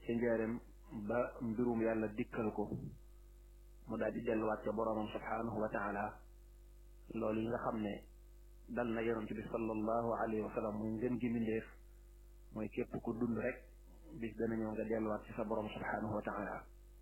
ca njaareem ba mbirum yàlla dikkal ko mu daal di delluwaat ca boroomam subhaanahu wa taala loolu yi nga xam ne dal na yonent bi sallallahu alayhi wa sallam muy ngën gi mbindéef mooy képp ku dund rek bis dana ñëw nga delluwaat ci sa borom subhaanahu wa taala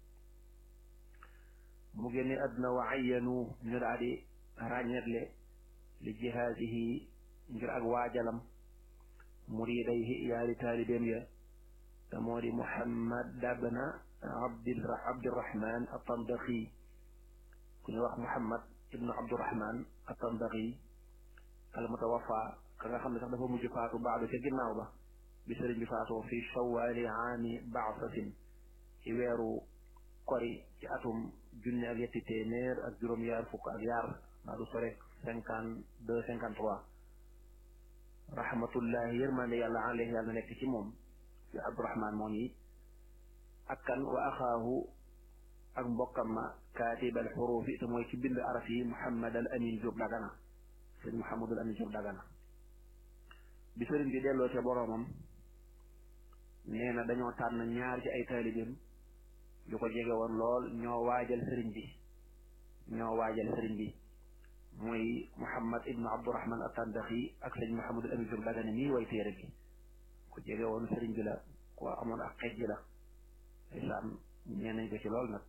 mu génne àdduna wa ayyanu ñu daal di ràññetle li jihaadihi ngir ak waajalam muridayhi yaari taalibeem ya te moo di muhammad dabna abdi abdirahman atandaqi ku ñu wax muhammad ibnu abdirahman atandaqi al mutawafa ka nga xam ne sax dafa mujj faatu baadu ca ginnaaw ba bi sëriñ bi faatoo fi shawaali aami baasatin ci weeru kori ci atum junne ak yetti téeméer ak juróom-yaar fukk ak yaar naa du sore cinquante deux cinquante trois rahmatullahi yërmande yàlla alayhi yàlla nekk ci moom fi abdurahman moom yi ak kan wa axaahu ak mbokkam ma kaatib al xurufi te mooy ci bind araf yi muhammad al amin Diop dagana sëriñ muhammadul amin Diop dagana bi sëriñ bi delloo ca boroomam nee na dañoo tànn ñaar ci ay taalibeem yu ko jege woon lool ñoo waajal sëriñ bi ñoo waajal sëriñ bi mooy muhammad ibnu abdurahman attandaxi ak sëñ muhammadul amin Diop dagana nii way téere bi ku jege woon sëriñ bi la ku amoon ak xej ji la isaan ñee nañ ko ci lool nag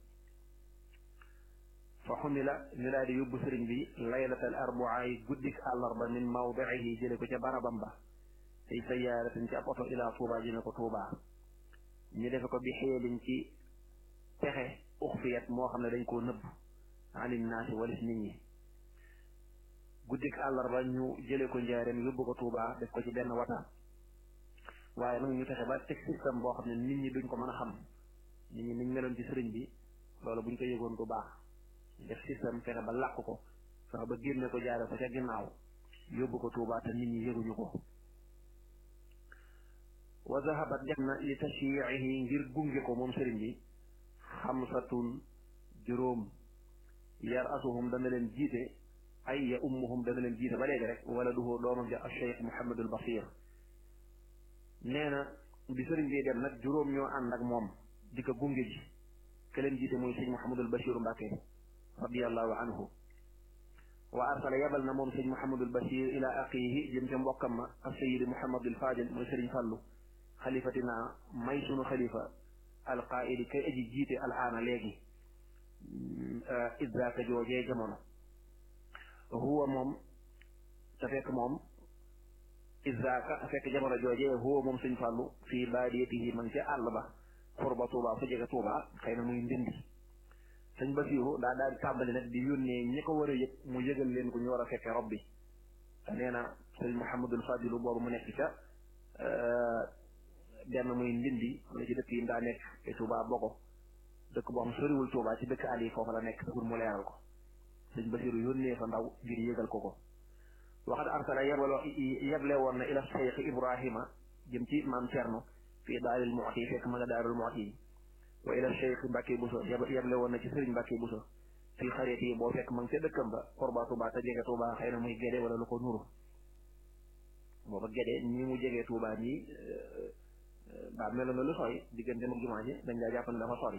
fa xumila ñu daal di yóbbu sëriñ bi laylatal arbaa yi guddik àllarba min mawdiihi jële ko ca barabam ba tey sayaaratin ci ab oto ilaa tuuba jëme ko tuuba ñu defe ko bi xeelin ci pexe uxfiyat moo xam ne dañ koo nëbb anin naasi walis nit ñi guddik àllarba ñu jële ko njaareem yóbbu ko tuuba def ko ci benn wata waaye nag ñu fexe ba teg système boo xam ne nit ñi duñ ko mën a xam nit ñi niñ meloon ci sëriñ bi loolu buñ ko yëgoon du baax def système fexe ba làq ko fexe ba génne ko jaare ko ca ginnaaw yóbbu ko tuuba te nit ñi yëguñu ko wa zahabat def na li tashyiihi ngir gunge ko moom sëriñ bi xamsatun juróom yar asuhum dana leen jiite ay ya ummuhum dana leen jiite ba léegi rek wala duhoo doomam ja alcheikh Mouhamadul Basir nee na bi sëriñ bi dem nag juróom ñoo ànd ak moom di ko gunge ji ke leen jiite mooy sëñ Mouhamadul Bachir Mbàkke radiallahu anhu wa arsala yabal na moom sëñ Mouhamadul Bachir ila aqihi jëm ca mbokkam ma ak sayidi Mouhamadul Fadil mooy sëriñ Fàllu xalifatina may sunu xalifa alqaidi kay aji jiite alaana léegi idzaaka joojee jamono huwa moom te fekk moom izaka fekk jamono joojee huwa moom sëñ fàllu fii baadiyatihi man ca àll ba xurba tuuba fu jege tuuba xëy na muy ndindi sëñ basiiru daa daal di tàmbali nag di yónnee ñi ko war a yëg mu yëgal leen ko ñu war a fekke rob bi te nee na sëñ muhammadul fadilu boobu mu nekk ca benn muy ndindi am na ci dëkk yi daa nekk te tuuba boko dëkk boo xam soriwul tuuba ci dëkk àll yi foofu la nekk pour mu leeral ko sëñ basiiru yónnee fa ndaw ngir yëgal ko ko waxat arsala yebalo yeble woon na ila cheikh ibrahima jëm ci maam cerno fii daaril muxti fekk ma nga daarul muxti wa ila cheikh mbàkke buso yeble woon na ci sëriñ mbàkke buso fii xarit yi boo fekk ma nga ca dëkkam ba xorba tuuba te jege tuuba xëy na muy géde wala lu ko nuru booba géde ñi mu jegee tuuba nii ba melo na lu sori diggante mag jumaa ji dañ daa jàpp ne dafa sori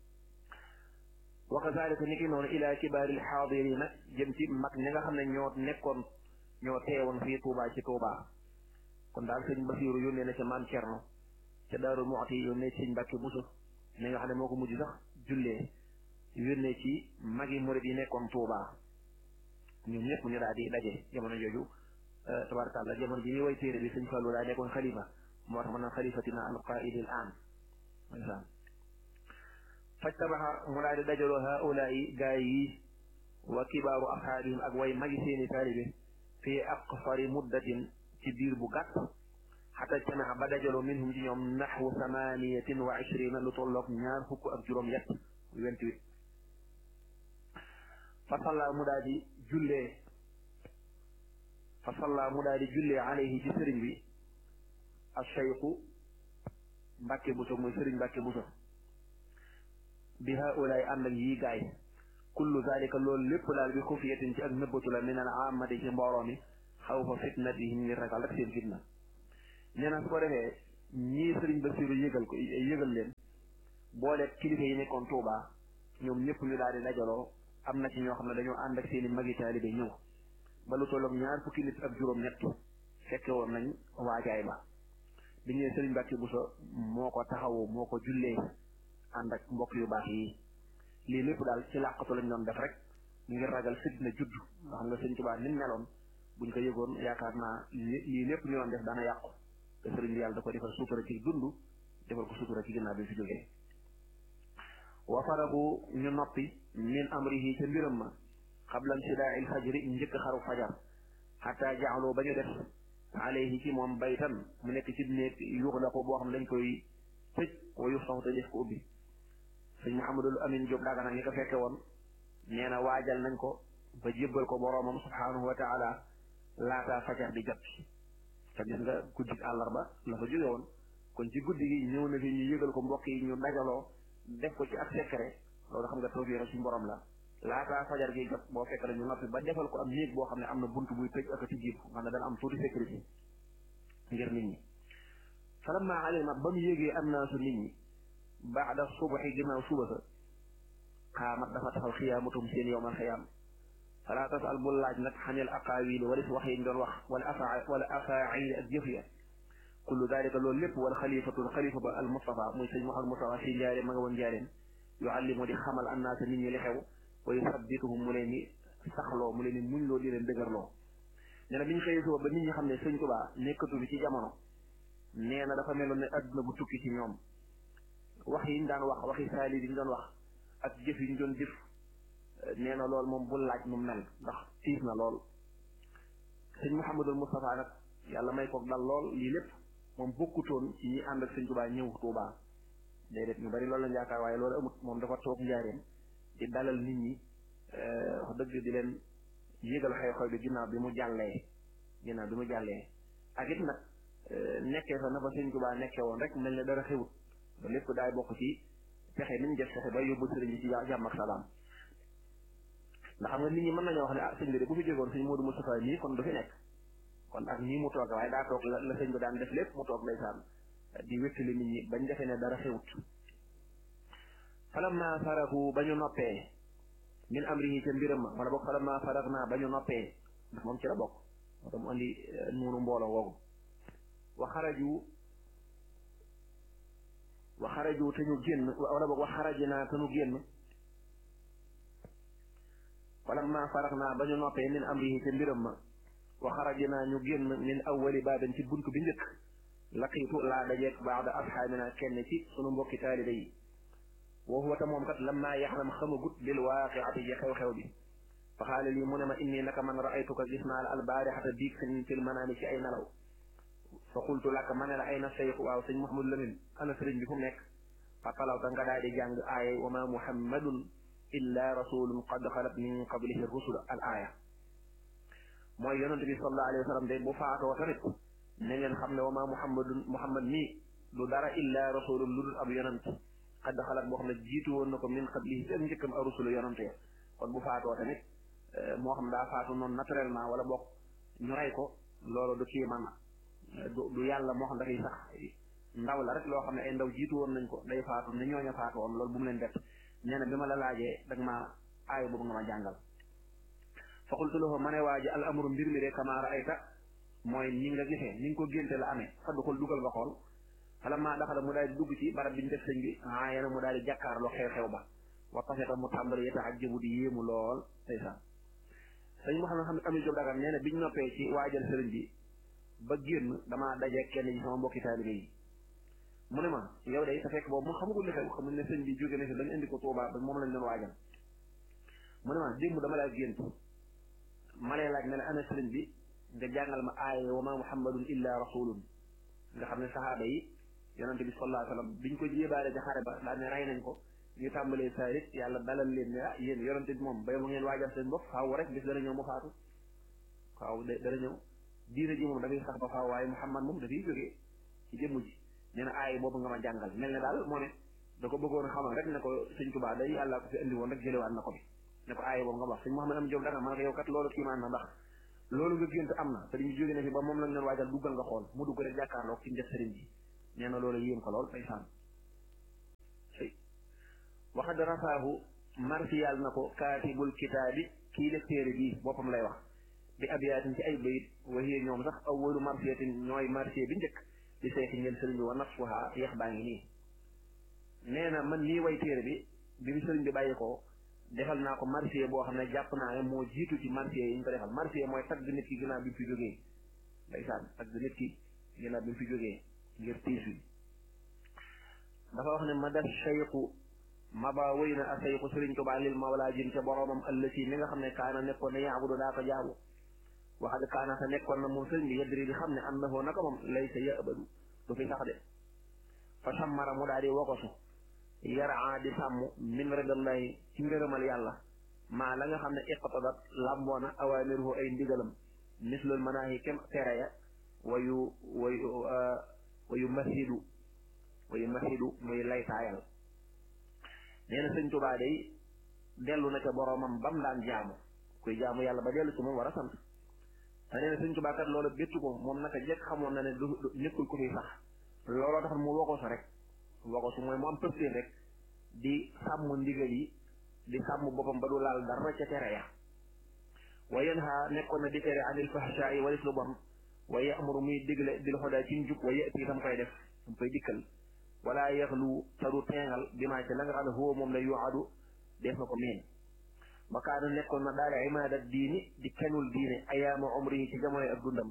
wa kazalika ni ki noonu ila kibaaril xaadirina jëm ci mag ñi nga xam ne ñoo nekkoon ñoo teewoon fii Touba ci Touba kon daal sëñ Basiiru yónnee na ca maam Cerno ca Daaru Muxti yónnee ci sëñ Mbàkke Buso mi nga xam ne moo ko mujj sax jullee yónnee ci magi murid yi nekkoon Touba ñoom ñëpp ñu daal di daje jamono jooju tabarakàllah jamono ji ñuy way téere bi sëñ Fallu daa nekkoon xalifa moo tax mën na xalifatina alqaidi al an ndeysaan fajtabaxa mu daal di dajaloo haulaai gaay yi wa kibaaru asxaabihim ak way magi seeni taalibe fii aqsari muddatin ci diir bu gàtt xata jtamaxa ba dajaloo minhum ci ñoom naxwu samaniyatin wa ishrina lu tolloog ñaar fukk ak juróom yett vingt-huit fa salla mu daa di jullee fa salla mu daa di jullee alayhi ci sëriñ bi alcheyqu mbàkke buso muy sëriñ mbàkke buso bi haulaay ànd ak yii gaay kullu zalika loolu lépp daal bi xufiyatin ci ak nëbbatu la min al amati ci mbooloo mi xaw fa fitnatihim ngir ragal rek seen fitna nee na su ko defee ñii sëriñ Basiru yëgal ko yëgal leen boole kilifa yi nekkoon Touba ñoom ñëpp ñu daal di dajaloo am na ci ñoo xam ne dañoo ànd ak seeni magi taalibe ñëw ba lu tolloog ñaar fukki nit ak juróom-ñett fekke woon nañ waajaay ba bi ñëwee Sëriñ Mbàkke Buso moo ko taxawu moo ko jullee ànd ak mbokk yu baax yi lii lépp daal ci làqatu lañ doon def rek ngir ragal fitna judd nga xam nga Sëriñ Tuubaa ni mu meloon buñ ko yëgoon yaakaar naa lii lépp ñu doon def dana yàqu te sëriñ bi yàlla da ko defal sutura ci dund defal ko sutura ci ginnaaw bi fi jógee wa faragu ñu noppi min amrihi ca mbiram ma xablan sidaa il fajri njëkk xaru fajar xataa jaaloo ba ñu def alayhi ci moom baytan mu nekk ci néeg yuxlaqu boo xam ne dañ koy tëj wa yuftaxu te def ko ubbi sëñ Mouhamadul Amin Diop Dagana ñi ko fekke woon nee na waajal nañ ko ba jébbal ko boroomam subhanahu wa taala laataa fajar di jot te gis nga guddi àllarba la fa jóge woon kon ci guddi gi ñëw na fi ñu yëgal ko mbokk yi ñu dajaloo def ko ci ak secret loolu xam nga tawfiix suñu borom la laataa fajar gi jot boo fekk ñu noppi ba defal ko am néeg boo xam ne am na bunt buy tëj ak a tijjiit xam ne dana am tuuti sécurité ngir nit ñi falamma alima ba mu yégee annaasu nit ñi baada subaxi ginnaaw suba sa xaamat dafa taxaw xiyaamatum seen yowmal xiyaam fala tasal bul laaj nag xanil aqaawili wala si wax yi ñu doon wax wala afa wala afaili ak jëf ya kullu dalika loolu lépp wala xalifatul xalifa ba al Mustafa muy sëñ Mouhamed Mustafa si njaareen ma nga woon njaareen yuallimu di xamal annaasa nit ñi li xew wa yusabbituhum mu leen ni saxloo mu leen ni muñ loo di leen dëgërloo nee na bi ñu xëyee suba ba nit ñi xam ne sëñ Tuubaa nekkatu bi ci jamono nee na dafa meloon ne adduna bu tukki ci ñoom wax yi ñu daan wax waxi saali yi ñu doon wax ak jëf yi ñu doon jëf nee na loolu moom bul laaj mu mel ndax tiis na lool sëñ Mouhamadul Moustapha nag yàlla may ko dal lool lii lépp moom bokkutoon ci ñi ànd ak sëñ Tuubaa ñëw Tuubaa déedéet ñu bari loolu lañ yaakaar waaye loolu amut moom dafa toog njaareem di dalal nit ñi wax dëgg di leen yëgal xew-xew bi ginnaaw bi mu jàllee ginnaaw bi mu jàllee ak it nag nekkee fa na fa sëñ Tuubaa nekkee woon rek mel ne dara xewut ba lépp daay bokk ci fexe ni ñu def fexe ba yóbbu sëriñ bi ci jàmm ak salaam ndax xam nga nit ñi mën nañoo wax ne ah sëñ bi de bu fi jógoon sëñ Modou Moustapha nii kon du fi nekk kon ak nii mu toog waaye daa toog la la sëñ bi daan def lépp mu toog ndeysaan di wéttali nit ñi bañ defee ne dara xewut falamma farahu ba ñu noppee min amrihi ca mbiram ma wala boog falamma farag naa ba ñu noppee ndax moom ci la bokk moo tax mu andi nuunu mbooloo woogu wa xaraju wa xaraju te ñu génn wala boog wa xaraji naa te ñu génn falamma farag naa ba ñu noppee min amrihi ca mbiram ma wa xaraji naa ñu génn min awwali baabin ci bunt bi njëkk laqiitu laa dajeeg baada asxaabina kenn ci sunu mbokki taalibe yi wa huwa ta moom kat lammaa yaxlam xamagut bil waaqiati ji xew-xew bi fa xaala lii mu ne ma inni naka man raaytuka gis naa la albaarixata biig sëñ fil manaami ci ay nelaw fa qultu laka ma ne la ay na seyx waaw sëñ Mouhamadou Lamine ana sëriñ bi fu mu nekk fa talawta nga daal di jàng aaya wa ma muhammadun illa rasulun qad xalat min qablihi rusul al aaya mooy yonent bi sallallahu alayhi wa sallam de bu faatoo tamit na ngeen xam ne wa ma muhammadun muhammad mii du dara illa rasulun lu dul ab yonent xadd xalaat boo xam ne jiitu woon na ko min qablihi seen njëkkam a rusulu yonent ya kon bu faatoo tamit moo xam daa faatu noonu naturellement wala bokk ñu rey ko loolu du kii man du du yàlla moo xam dafay sax ndaw la rek loo xam ne ay ndaw jiitu woon nañ ko day faatu ne ñooña faatu woon loolu bu mu leen def nee na bi ma la laajee dag ma aay boobu nga ma jàngal fa qultu lahu ma ne waa ji al amru mbir mi de kama raayta mooy ni nga gisee ni nga ko génte la amee fa duxul dugal nga xool fala maa daxala mu daal di dugg ci barab bi ñu def sëñ bi aayana mu daal di jàkkaarloo xew-xew ba wa tafeta mu tàmbali yeta ak jëbu di yéemu lool ndeysaan sëñ moo xam ne xam ne amil job dagan nee na biñ noppee ci waajal sëriñ bi ba génn damaa daje kenn ci sama mbokki taalibe yi mu ne ma yow day te fekk boobu mu xamagul li xew xam ne sëñ bi jóge na fi dañ indi ko Tuubaa ba moom lañ doon waajal mu ne ma démb dama laa gént ma lay laaj ne la ana sëriñ bi nga jàngal ma aaya wa ma muhammadun illa rasulun nga xam ne saxaaba yi yonente bi sallallahu alayhi wasallam biñ ko jébaale ca xare ba daa ne rey nañ ko ñu tàmbalee saarit yàlla dalal leen ne ah yéen yonente bi moom bay mu ngeen waajal seen bopp faaw rek bis dana ñëw mu faatu waaw dana ñëw diine ji moom dafay sax ba faaw waaye muhammad moom dafay jógee ci jëmm ji nee na aaya boobu nga ma jàngal mel ne daal moo ne da ko bëggoon a xamal rek ne ko sëñ Tuubaa day yàlla ko fi indi woon rek jëlewaat na ko bi ne ko aaya boobu nga wax sëñ Muhammad am Jóob danga ma ne ko yow kat loolu kiimaan na ndax loolu nga gént am na te dañu jóge ne fi ba moom lañ doon waajal duggal nga xool mu dugg rek jàkkaarloo ci def sëriñ bi nee na loolu yéem ko lool ay saan waxad rafaahu marsiyal na ko kaatibul kitaabi kii def téere bii boppam lay wax bi abiyaatin ci ay bayit waxiye ñoom sax awwalu marsiyatin ñooy marsiya bi njëkk di seexi ngeen sëriñ bi wa nafsuha yeex baa ngi nii nee na man nii way téere bi bi mu sëriñ bi bàyyi ko defal naa ko marsiya boo xam ne jàpp naa ne moo jiitu ci marsiya yi ñu ko defal marsiya mooy tagg nit ki ginnaaw bi mu fi jógee ndeysaan tagg nit ki ginnaaw bi mu fi jógee ngir tiis wi dafa wax ne ma def cheyqu maba wéy na a cheyqu sëriñ Tuubaa lil mawlaa jëm ca boroomam ëllësi mi nga xam ne kaana nekkoon na yaabudu daa ko jaamu waxad kaana te nekkoon na moom sëriñ bi yadri di xam ne annahu naka moom laysa yabadu du fi sax de fa sammara mu daal di wokosu yaraa di sàmm min ridallahi ci ngërëmal yàlla maa la nga xam ne iqtadat làmboona awaamiruhu ay ndigalam mislul manaahi kem tere ya wayu wayu wayu masidu wayu masidu muy laytaayal nee na sëñ Tuubaa day dellu na ca boroomam bam daan jaamu kuy jaamu yàlla ba dellu ci moom war a sant te nee na sëñ Tuubaa kat loolu bettu ko moom naka jekk xamoon na ne du nekkul ko fi sax looloo tax mu wokosu rek wokosu mooy mu am pëstéef rek di sàmm ndigal yi di sàmm boppam ba du laal dara ca tere ya wa yanha nekkoon na di tere anil fahshaa yi walis lu bon wa ya'muru muy digle bil hudaa ci njub wa ya'ti itam koy def tam koy dikkal wala yaxlu te du teengal bi maa ci la nga xam ne huwa moom la yuadu def na ko miin wa kaana nekkoon na daal imaada diini di kenul diine ayaama umri ci jamono ak dundam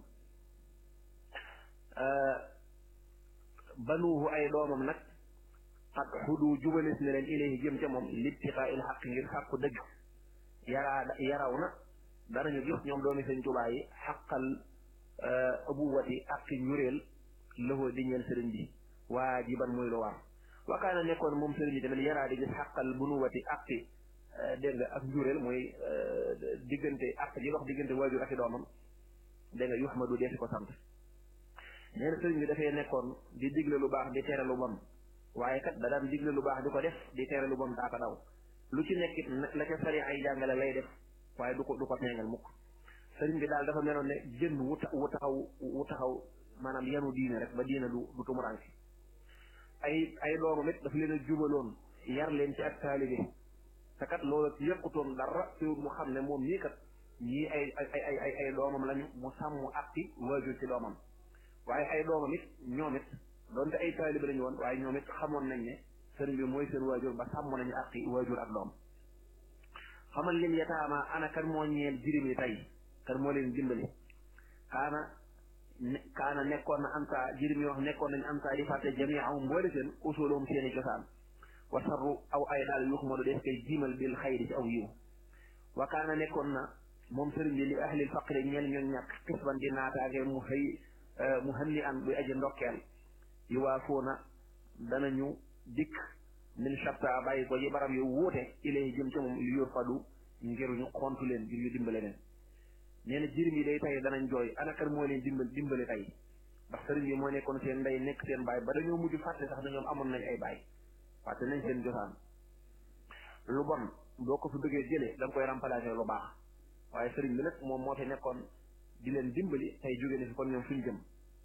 banuuhu ay doomam nag xat xudu jubalis ne leen ilayhi jëm ca moom libtiqaa il xaq ngir sàkku dëgg yaraa yaraw na danañu gis ñoom doomi sëñ Tuubaa yi xaqal abuwati ak ñureel lëxoo di ñeel sëriñ bi waajiban muy lu war wa kaana nekkoon moom sëriñ bi tamit yaraa di gis xaqal bunuwati ak dégg nga ak njureel mooy diggante ak ji dox diggante waajur ak i doomam dégg nga yuxmadu deesi ko sant nee na sëriñ bi dafay nekkoon di digle lu baax di tere lu bon waaye kat da daan digle lu baax di ko def di tere lu bon daa ko daw lu ci nekkit la ca sari ay jàngale lay def waaye du ko du ko teengal mukk sëriñ bi daal dafa meloon ne jën wu wu taxaw wu taxaw maanaam yanu diine rek ba diine du du tumuranke ay ay doomam it dafa leen a jubaloon yar leen ci ak taalibe te kat loolu ci yëkkutoon dara teewul mu xam ne moom nii kat ñii ay ay ay ay ay doomam lañu mu sàmm atti waajur ci doomam waaye ay doomam it ñoom it doonte ay taalibe lañu woon waaye ñoom it xamoon nañ ne sëriñ bi mooy seen waajur ba sàmm nañu atti waajur ak doom xamal leen yataama ana kan moo ñeel jirim yi tey kan moo leen dimbali kaana kaana nekkoon na ansa jirim yi wax nekkoon nañ ansa di fàtte jami aw mboole seen usulum seeni cosaan wa sarru aw ay daal yu xamadu des koy jiimal bil xayri ci aw yiw wa kaana nekkoon na moom sëriñ bi li ahlil faqri ñeel ñoon ñàkk xisban di naataage mu xëy mu xënni an buy aji ndokkeel yu waa foona danañu dikk min shatta bàyyi ko ji barab yu wuute ilay jëm ca moom yu yor fadu ngir ñu xontu leen ngir ñu dimbale leen nee na jirim yi day tey danañ jooy anakar moo leen dimbal dimbale tey ndax sëriñ bi moo nekkoon seen ndey nekk seen baay ba dañoo mujj fàtte sax dañoom amoon nañ ay baay fàtte nañ seen josaan lu bon boo ko fi bëggee jëlee da nga koy remplacer lu baax waaye sëriñ bi nag moom moo fi nekkoon di leen dimbali tey jóge ne fi kon ñoom fuñ jëm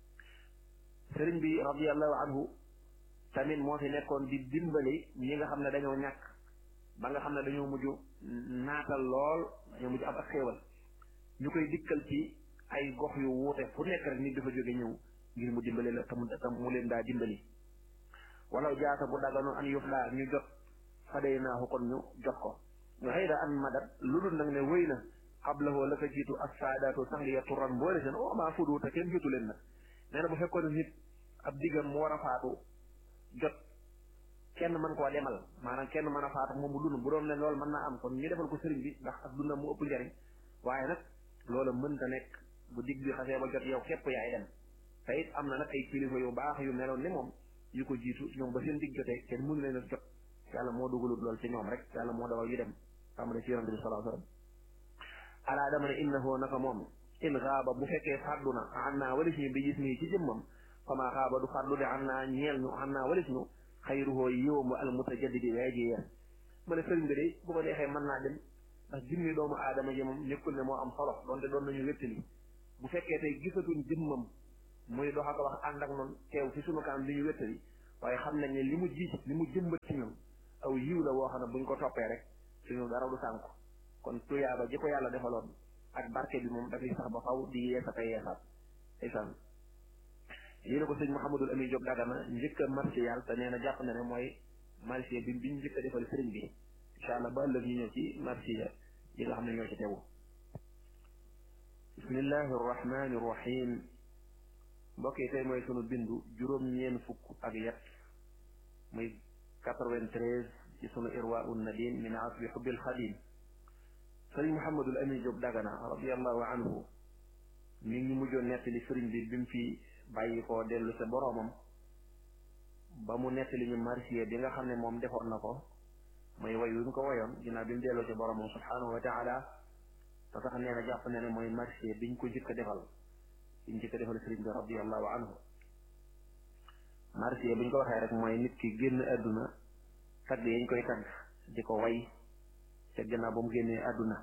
sëriñ bi radiallahu anhu tamit moo fi nekkoon di dimbali ñi nga xam ne dañoo ñàkk ba nga xam ne dañoo mujj naatal lool dañoo mujj am ak xéewal ñu koy dikkal ci ay gox yu wuute fu nekk rek nit dafa jóge ñëw ngir mu dimbali la tam tam mu leen daa dimbali wala jaata bu daganoon an yuf laa ñu jot faday naaxu kon ñu jot ko ñu xëy da an madat lu dul nag ne wéy na xablahoo la ko jiitu ak saadaatu sang ya turan boole seen o maa fudu te kenn jotu leen nag nee na bu fekkoon nit ab diggam mu war a faatu jot kenn mën koo demal maanaam kenn mën a faatu moom mu dund bu doon leen loolu mën naa am kon ñu defal ko sëriñ bi ndax ak dundam mu ëpp njariñ waaye nag loola mënta nekk bu digg bi xasee ba jot yow képp yaay dem te it am na nag ay kilifa yu baax yu meloon ni moom yu ko jiitu ñoom ba seen digg jotee kenn mënu leen a jot yàlla moo dugalut lool ci ñoom rek yàlla moo dawal yu dem tàmbale ci yonante bi salaa sallam alaa dama ne innahu naka moom in xaaba bu fekkee fàddu na an naa walis ñu bi gis nii ci jëmmam fama xaaba du fàddu de an naa ñeel ñu an naa walis ñu xayruhoo yiwam al mutajaddidi way ji yees mu ne sëriñ bi de bu ko neexee mën naa dem ndax jëmmi doomu aadama ji moom nekkul ne moo am solo donte doon nañu wéttali bu fekkee tey gisatuñ jëmmam muy dox ak wax ànd ak noonu teew ci sunu kanam di ñu wéttali waaye xam nañ ne li mu ji li mu jëmbat ci ñun aw yiw la woo xam ne buñ ko toppee rek suñu dara du sànku kon tuyaaba ji ko yàlla defaloon ak barke bi moom dafay sax ba faw di yeesata yeesaat isan yéena ko sëñ Mouhamadul Amin Diop Dagana njëkk a marché yàlla te nee na jàpp na ne mooy marché bi biñ njëkk a defal sëriñ bi incha allah ba ëllëg ñu ñëw ci marché yi nga xam ne ñoo ci tegu bismillahi arrahmani irrahim mbokk yi tey mooy sunu bindu juróom-ñeen fukk ak yet muy quatre-vingt-treize ci sunu irwa un nadim min asbi xubbil xadim sëriñ Mouhamadul Amin Diop Dagana radiallahu anhu mi ngi mujjoon nettali sëriñ bi bi mu fi bàyyi ko dellu sa boroomam ba mu nettali ñu marsiya bi nga xam ne moom defoon na ko mooy way wi mu ko woyoon ginnaaw bi mu delloo ci boroomam subhanahu wa taala te sax nee na jàpp na ne mooy marsiya biñ ko njëkk a defal biñ njëkk a defal sëriñ bi radiallahu anhu marsiya biñ ko waxee rek mooy nit ki génn àdduna tagg yañ koy tagg di ko way te gannaaw ba mu génnee àdduna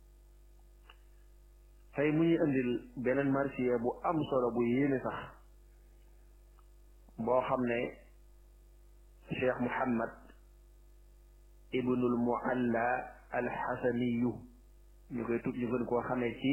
tey mu ñuy indil beneen marsiya bu am solo bu yéene sax boo xam ne cheikh muhammad ibnul mualla alxasaniyu ñu koy tut ñu gën koo xamee ci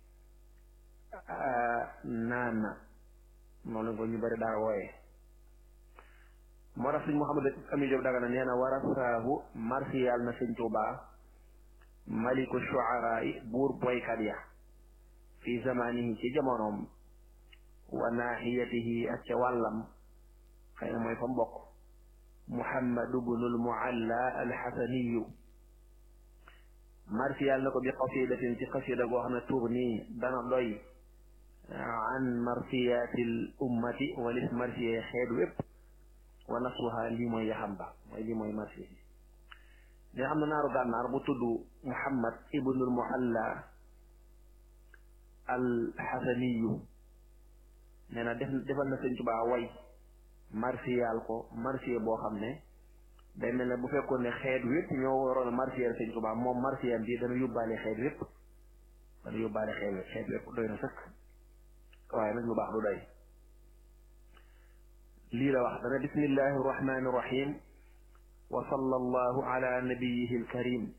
naana noonu lañ ko ñu bari daa wooye moo tax sëñ muhammad ami Diop Dagana nee na warasaahu marsiyal na sëñ Tuubaa maliku shuaraa yi buur boykat ya fi zamanihi ci jamonoom wa naaxiyatihi ak ca wàllam xëy na mooy fa mbokk muhammadu bnul mualla alxasaniyu marsiyal na ko bi qasidatin ci qasida goo xam ne tugni dana doy an marsiyatil ummati walis marsiye xeet wépp wa nasruha lii mooy yaxam ba mooy lii mooy marsiye ne xam na naaru gànnaar bu tudd muhammad ibnul mualla alxasaniyu nee na def defal na sëñ Tuubaa way marsiyal ko marsiye boo xam ne day mel ne bu fekkoon ne xeet wépp ñoo waroon a marsiyal sëñ Tuubaa moom marsiyam bi dana yóbbaale xeet wépp dana yóbbaale xeet wépp xeet wépp doy na sëkk waaye nag lu baax du doy lii la wax dana bismillahi arrahmani irrahim wa sallallahu ala nabiyihi alkarim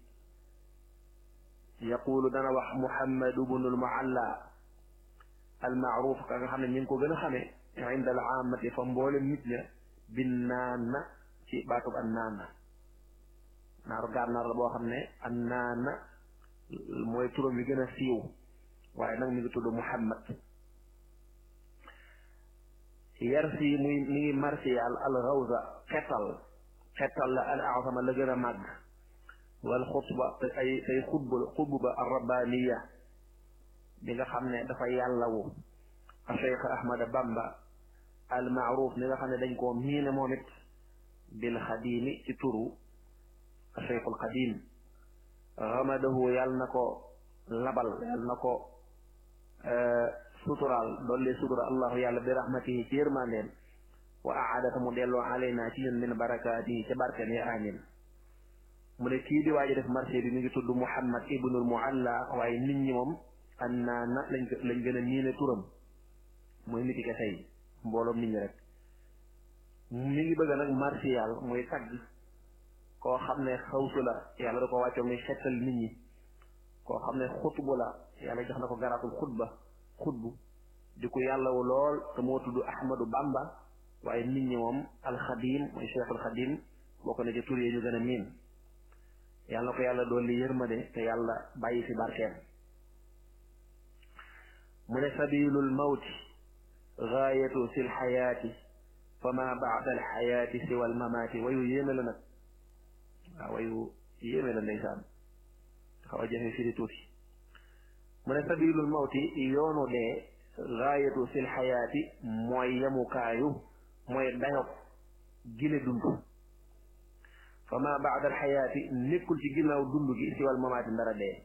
yaqulu dana wax muhammadu bnul mualla almaaruf ka nga xam ne ñu ngi ko gën a xamee inda al aamati fa mboolem nit ña bin naana ci baatub an naana naaru gànnaar la boo xam ne an naana mooy turam bi gën a siiw waaye nag mi ngi tudd muhammad yar si muy mi ngi marsiyal al rawza xetal xetal la al azama la gën a màgg wal xutba ay say xutba xutba ar rabbaniya bi nga xam ne dafa yàllawu a cheikh ahmada bamba al maaruf ni nga xam ne dañ koo miine moom it bil xadimi ci turu a cheikhul xadim ramadahu yàlla na ko labal yàlla na ko suturaal doollee sutura allahu yàlla bi rahmatihi ci yërmandeen wa aadata mu delloo alayna ci ñun min barakaatihi ca barken ya amin mu ne kii di waaji def marché bi mi ngi tudd muhammad ibnul mualla waaye nit ñi moom an naa na lañ lañ gën a miine turam mooy nit ki kese yi mbooloom nit ñi rek mi ngi bëgg nag martial muy tagg koo xam ne xawsu la yàlla da ko wàccoo muy xettal nit ñi koo xam ne xutbu la yàlla jox na ko garaatul xutba xutbu di ko yàllawu lool te moo tudd ahmadu bamba waaye nit ñi moom alxadim mooy cheikhul xadim bokk na ci tur yi ñu gën a miin yàlla ko yàlla doon li yërmande te yàlla bàyyi fi barkeem mu ne sabilul mawti gaayatu si lxayaati fa ma baada alxayaati siwa almamaati wayu yéeme la nag waaw wayu yéeme la ndeysaan xaw a jafe firi tuuti mu ne sabilul mawti yoonu dee gaayatu si lxayaati mooy yemukaayu mooy dayob gile dund fa ma baada alxayaati nekkul ci ginnaaw dund gi siwa almamaati ndara dee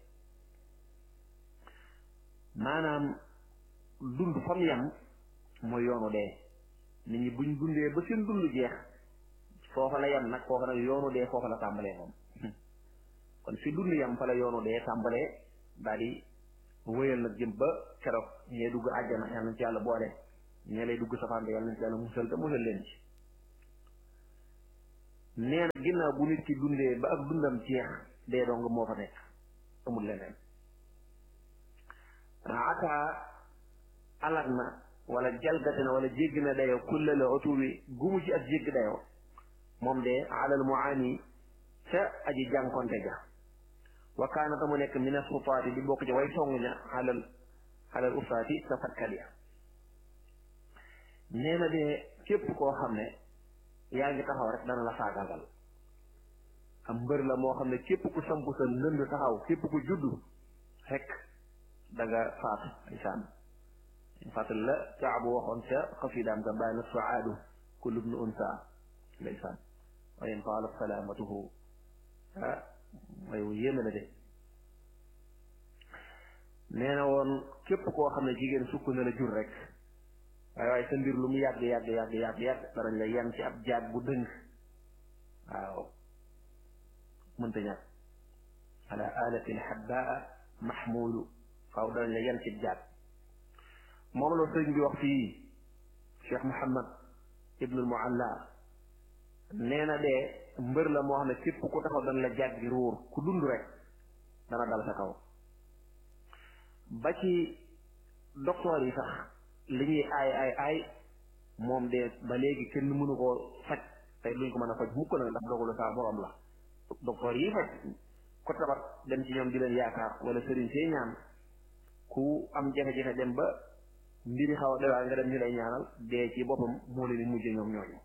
maanaam dund fam yam mooy yoonu dee nit ñi buñ dundee ba seen dund jeex foofa la yam nag foofa nag yoonu dee foofa la tàmbalee moom kon fi dund yam fa la yoonu dee tàmbalee daal di wéyal nag jëm ba keroog ñee dugg àjjana yàlla nañ ci yàlla boole ñee lay dugg safaan yàlla nañ ci yàlla musal te musal leen ci nee na ginnaaw bu nit ki dundee ba ak dundam jeex dee dong moo fa nekk amul leneen ata alag na wala jalgati na wala jéggi na dayoo kulle la otuwi gumu ci ak jéggi dayoo moom de alal muaani ca aji jànkonte ja wa kaana ta mu nekk min asutaati di bokk ci way song ña alal alal usaati sa fatkat ya nee na de képp koo xam ne yaa ngi taxaw rek dana la faagaagal am mbër la moo xam ne képp ku samp sa ndënd taxaw képp ku juddu rek da nga faatu insaan fàttali la caabu waxoon ca xasidaam ga bàyyi na suaadu kullu bnu unsa ndeysaan wa in taala salaamatuhu ah may wu yéeme la de nee na woon képp koo xam ne jigéen sukk na la jur rek waaye waaye sa mbir lu mu yàgg yàgg yàgg yàgg yàgg danañ la yan ci ab jaag bu dëng waaw mënta ñàkk ala alatin habbaa mahmulu faaw danañ la yan ci jaag moom la sëñ bi wax fii Cheikh Mouhamad ibnul Mualla nee na de mbër la moo xam ne képp ku taxaw dana la jàggi ruur ku dund rek dana dal sa kaw ba ci docteur yi sax li ñuy aay aay aay moom de ba léegi kenn mënu koo faj tey duñ ko mën a faj mukk nag ndax dogalu saa borom la docteur yi faj ko tabat dem ci ñoom di leen yaakaar wala sëriñ see ñaan ku am jafe-jafe dem ba mbiri xaw a dewaa nga dem ñu lay ñaanal dee ci boppam moo leen di mujje ñoom ñooñu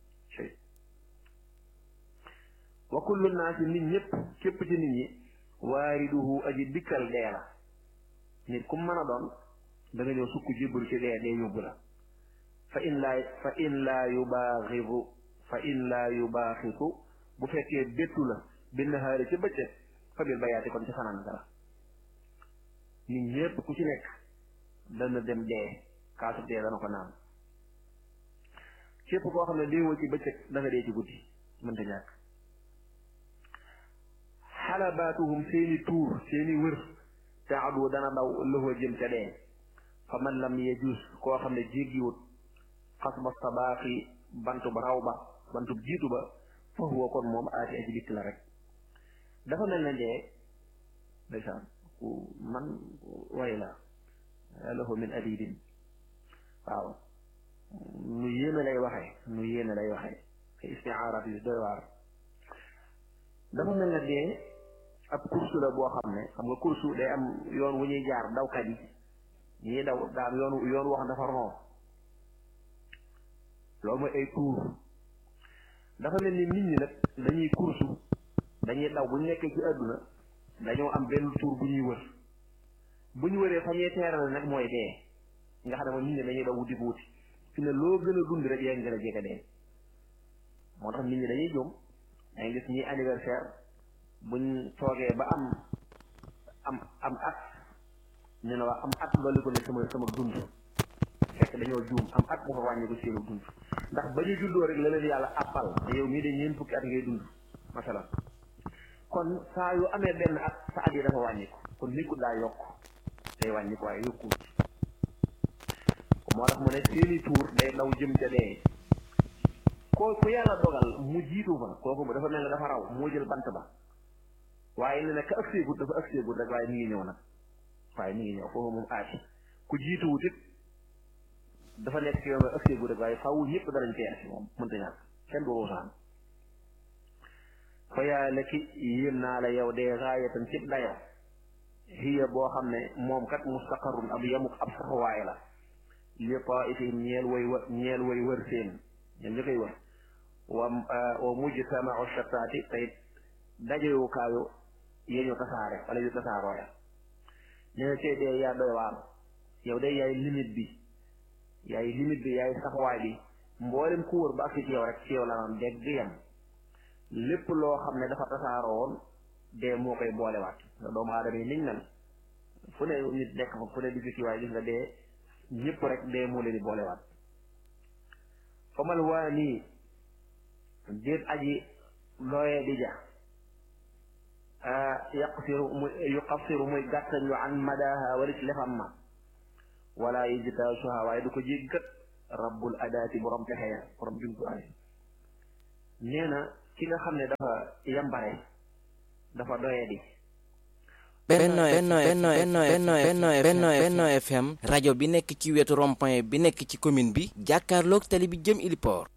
wa kullu naasi nit ñëpp képp ci nit ñi waariduhu aji dikkal dee la nit ku mën a doon da nga ñëw sukk jébbalu ci dee dee yóbbu la fa in laa fa in laa yubaaxidu fa in laa yubaaxitu bu fekkee bettu la benn xaari ci bëccëg fa bil bayaati kon ci fanaan dara nit ñëpp ku ci nekk dana dem dee kaasu dee dana ko naan képp koo xam ne déewoo ci bëccëg da nga dee ci guddi mënta ñàkk xalabaatuhum seeni tuur seeni wër taadu dana daw lëfa jëm ca dee fa man lam yejus koo xam ne jéggiwut xas ba sabaaxi bantu ba raw ba bantu jiitu ba fa huwa kon moom aati aji dikk la rek dafa mel ne dee ndeysaan ku man way la lahu min adidin waaw nu yéene lay waxee nu yéene lay waxee ay istiaaraat yu doy waar dafa mel ne dee ab kursu la boo xam ne xam nga kursu day am yoon wu ñuy jaar dawkat yi ñuy daw daal yoon yoon wax dafa ron loolu mooy ay tuur dafa mel ni nit ñi nag dañuy kursu dañuy daw bu ñu nekkee ci àdduna dañoo am benn tuur bu ñuy wër bu ñu wëree fa ñuy teerale nag mooy dee nga xam ne moom nit ñi dañuy daw wuti wuti fi ne loo gën a dund rek yaa ngi gën a jege dee moo tax nit ñi dañuy jóom dangay gis ñi anniversaire buñ toogee ba am am am at ñu ne waa am at loolu ko ne sama sama dund fekk dañoo juum am at dafa wàññi ko seenu dund ndax ba ñu juddoo rek la leen yàlla àppal te yow mii de ñeent fukki at ngay dund masalan kon saa yu amee benn at sa at yi dafa wàññi ko kon nit ku daa yokk day wàññi ko waaye yokkuwut moo tax mu ne seeni tuur day daw jëm ca dee ko ku yàlla dogal mu jiitu fa kooku dafa mel ne dafa raw moo jël bant ba waaye ne ne ka ak seegut dafa ak seegut rek waaye mi ngi ñëw nag waaye mi ngi ñëw foofu moom aati ku jiituwut it dafa nekk ci yow nga ak seegut rek waaye faaw ñëpp danañ teer si moom mënta ñàkk kenn du ruusaan fa yaa la ki yéem naa la yow dee raayatan cib dayo hiya boo xam ne moom kat mustaqarrun ab yamuk ab saxuwaay la li taifihim ñeel way wa ñeel way wër seen ñoom ñu koy wër wa wa mujtamau shataati tey dajewukaayu yee ñu tasaare wala yu tasaaroo ya nee na tey dee yaa doy waar yow de yaay limite bi yaay limite bi yaay saxuwaay bi mboolem ku wër ba ak ci yow rek ci yow la naan dégg di yem lépp loo xam ne dafa tasaaroo woon dee moo koy boolewaat nga doomu aadama yi niñ mel fu ne nit nekk fa fu ne di fi waaye gis nga dee ñëpp rek dee moo leen di boolewaat fa mal waa nii déet aji looyee di ja yaqsiru muy yuqassiru muy gàttañ yu an madaha wala ci lefam ma wala yijtaasuha waaye du ko jéggat rabbul adaati borom pexe ya borom jumtuwaay nee na ki nga xam ne dafa yambare dafa doyee di benno benno benno benno benno benno benno FM rajo bi nekk ci wetu rond-point bi nekk ci commune bi jàkkaarloog tali bi jëm Iliport